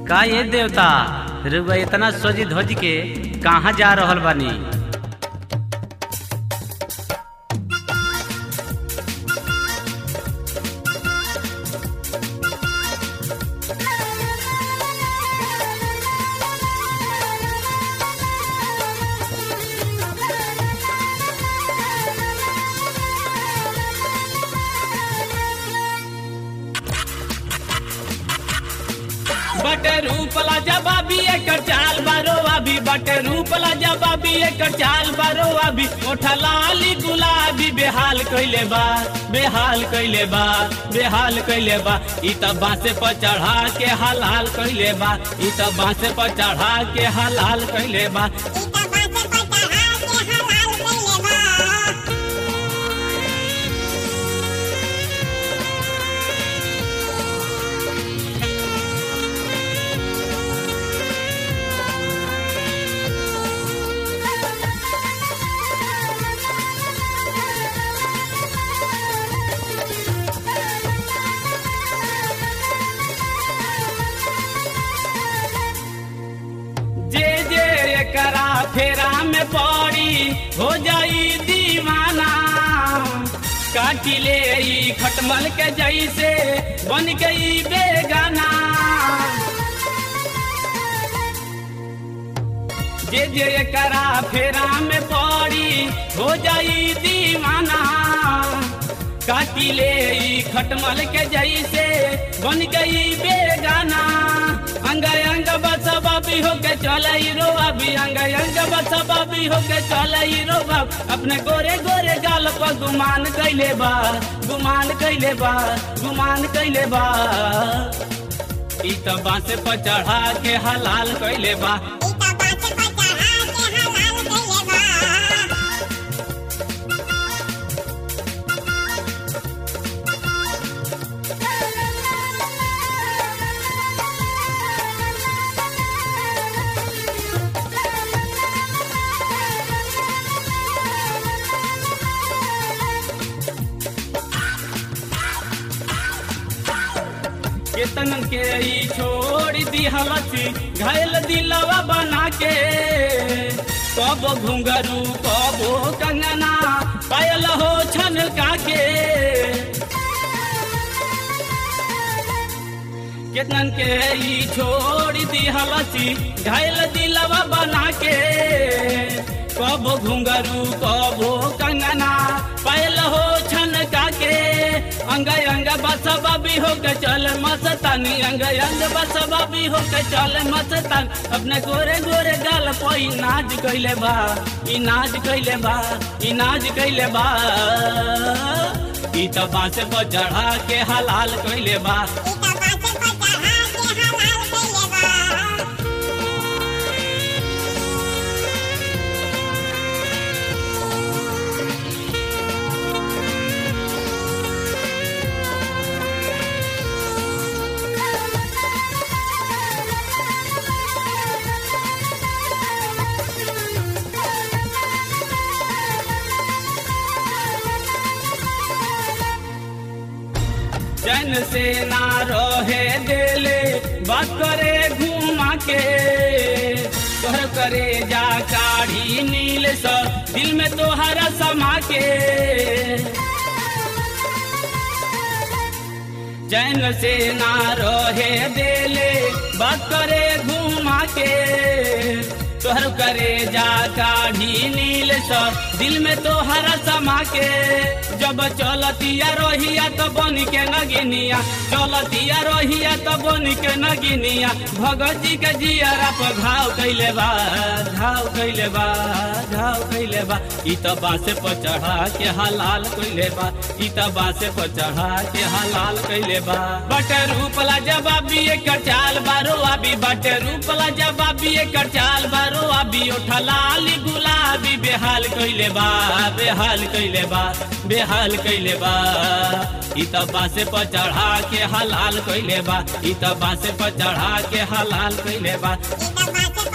का ये देवता रुआ इतना सोजी धोज के कहाँ जा रहल बानी बटे रूपला जबाबी एकर चाल बारो अभी बटे रूपला जबाबी एकर चाल बारो अभी ओठा लाली गुलाबी बेहाल कइले बा बेहाल कइले बा बेहाल कइले बा ई त बांसे पर चढ़ा के हलाल कइले बा ई त बांसे पर चढ़ा के हलाल कइले बा जे जे एकरा फेरा में पड़ी हो जाई दीवाना काटी ले ई खटमल के जैसे बन गई बेगाना जे जे एकरा फेरा में पड़ी हो जाई दीवाना काटी ले ई खटमल के जैसे बन गई बेगाना अंग अंग बसबाबी होके चले रो अभी अंग अंग बसबाबी होके चले रो अपने गोरे गोरे गाल पर गुमान कैले बा गुमान कैले बा गुमान कैले बा ई त बांसे पर चढ़ा के हलाल कैले बा केतन के ई छोड़ दी हलसी घायल दिलवा बना के कब घुंघरू कब कंगना पायल हो छनका के केतन के ई छोड़ दी हलसी घायल दिलवा बना के कब घुंघरू कब कंगना पायल हो छनका के अंग अंग बसबा भी हो के चल मस्तानी अंग अंग बसबा भी हो के चल मस्तान अपने गोरे गोरे गाल कोई नाच कैले बा ई नाच कैले बा ई नाच कैले बा ई त बांसे पर चढ़ा के हलाल कैले बा चैन से ना रहे देले बात करे घुमा के तोहर करे जा काढ़ी नील स दिल में तोहरा समा के चैन से ना रहे देले बात करे घुमा के तोहर करे जा काढ़ी नील स दिल में तोहरा समा के जब चलतिया रहिया तो बन के नगिनिया चलतिया रहिया तो बन के नगिनिया भगत जी के जियारा पर घाव कैले बा घाव कैले बा घाव कैले बा ई त बांसे पर चढ़ा के हलाल कैले बा ई त बांसे पर चढ़ा के हलाल कैले बा बटे रूपला जवाबी एकर चाल बारो अभी बटे रूपला जवाबी एकर चाल बारो अभी उठा लाली गुलाबी बेहाल कैले बा बेहाल कैले बा बेहाल कैले बा ई त बांसे पर चढ़ा के हलाल कैले बा ई त बांसे पर चढ़ा के हलाल कैले बा Ita base